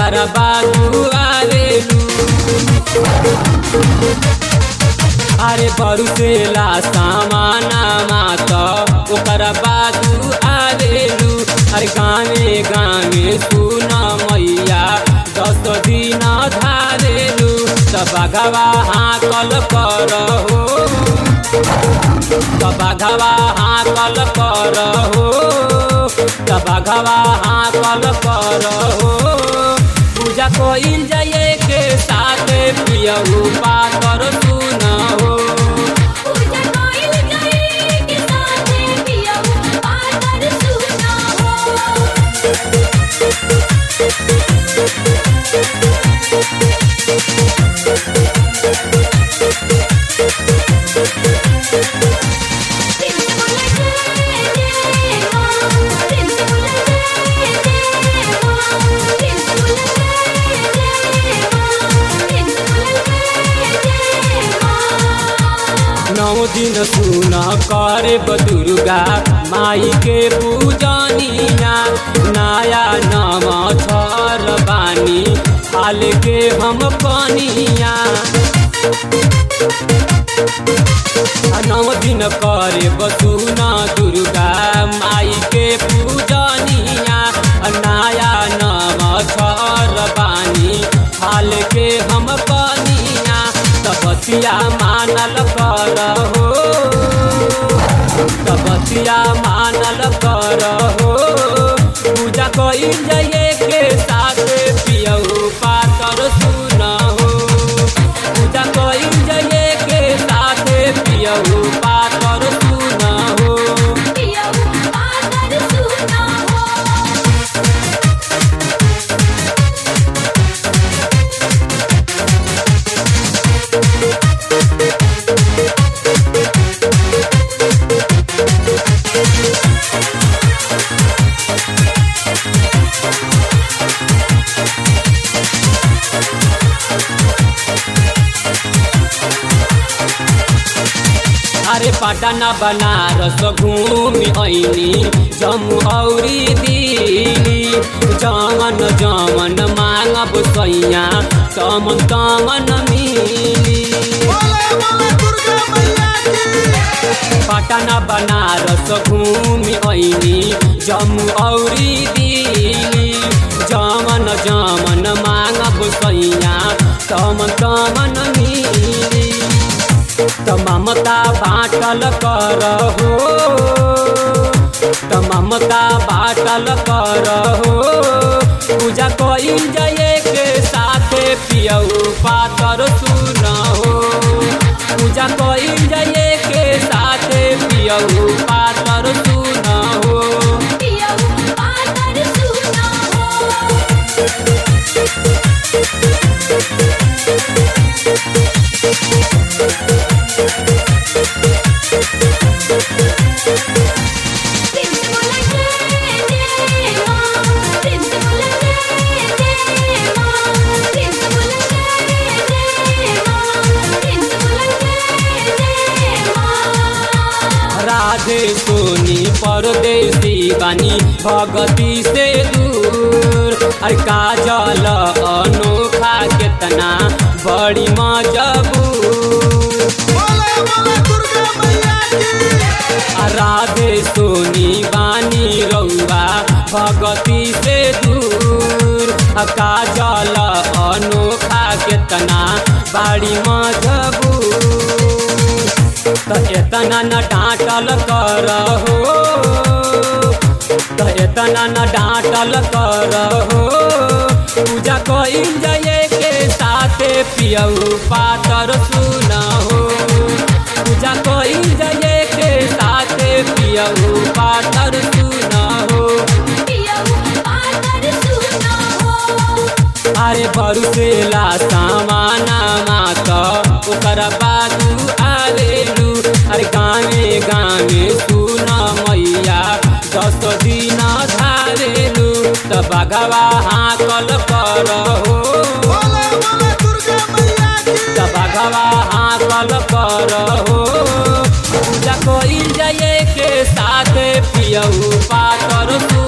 ओकर बाजू आवेलू अरे बरुसेला सामाना मात ओकर बाजू आवेलू अरे गामे गामे सुन मैया दस दिन धारेलू त बघवा हाकल कर हो त बघवा हाकल कर हो त बघवा हाकल कर हो पूजा कोइल जाए के साथ पियऊ पातर सुन हो पूजा कोइल जाए के साथे पियऊ पातर सुना हो प्रिंस बोले जय जय मां प्रिंस बोले जय जय मां प्रिंस बोले जय जय मां प्रिंस बोले जय जय मां नौ दिन सुन करे दुर्गा माई के पूजनिया नया नम छर बानी हाल के हम कनिया नौ दिन करे बसुना दुर्गा माई के पूजनिया नया नम छर बानी हाल के हम कनिया तपतिया मानल कर हो तपतिया मानल कर हो पूजा कइल जाए के साथ पियऊ पातर सुन हो पूजा कइल जाए के साथ पियऊ पातर सुन हो पियऊ पातर सुना हो अरे पटना बनारस घूमि ऐनी जम्मू औरी दिल्ली जमन जमन मांगब सैया तमन तमन मिली पटना बनारस घूमि ऐनी जम्मू औरी दिल्ली जमन जमन मांगब सैया तमन तमन मिली त ममता बाटल कर हो त ममता बाटल कर हो पूजा कइल जाए के साथे पियऊ पातर सुन हो पूजा कइल जाए के साथे पियऊ पातर सुन हो पियऊ पातर सुना हो प्रिंस बोले जय जय मां प्रिंस बोले जय जय मां प्रिंस बोले जय जय मां प्रिंस बोले जय जय मां राधे सोनी परदेसी बानी भगती से दूर अरे काजल अनोखा केतना बड़ी मजबूर आ राधे सोनी बानी रउआ भगती से दूर आ काजल अनोखा केतना बाड़ी मजबूर त एतना न डाँटल कर हो त एतना न डाँटल कर हो पूजा कइल जाए के साथे पियऊ पातर सुन हो पूजा कइल जाए के साथे पियऊ पातर सुन हो पियऊ पातर सुना हो अरे बरुसेला सामाना मात ओकर बाजू आवेलू अरे गामे गामे सुन मैया दस दिन धारेलू त बघवा हाकल कर हो त बघवा हाकल कर हो पूजा कइल जाए के साथ पियऊ पातर सु